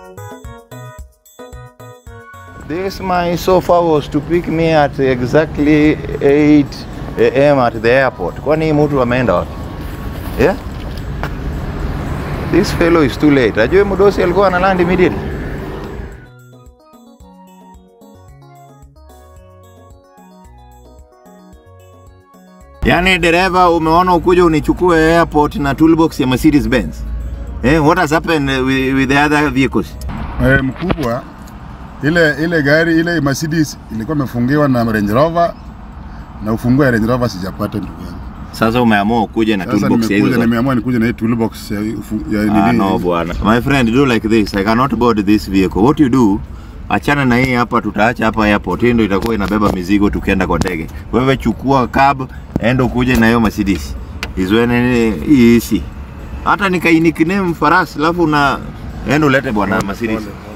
This my sofa was to pick me at exactly 8 am at the airport. Kwani mtu ameenda wapi? Yeah? This fellow is too late. Ajue Mudosi alikuwa ana land immediately. Yaani dereva umeona ukuja unichukue airport na toolbox ya Mercedes Benz. Eh, what has happened with, with the other vehicles? Eh, mkubwa ile ile gari ile Mercedes ilikuwa imefungiwa na Range Rover na ufunguo ya Range Rover sijapata ndugu yangu. Sasa umeamua ukuje na Sasa toolbox ya nimekuja hizo. nimeamua nikuje na hii toolbox ya, ufu- ya Ah, nini. no bwana. My friend, do like this. I cannot board this vehicle. What you do, achana na hii hapa, tutaacha hapa airport. Hii ndio itakuwa inabeba mizigo tukienda kwa ndege. Wewe chukua cab, enda ukuje na hiyo Mercedes. Hizo nini hii hisi. Hata nikai nickname farasi, alafu na enda ulete bwana Mercedes.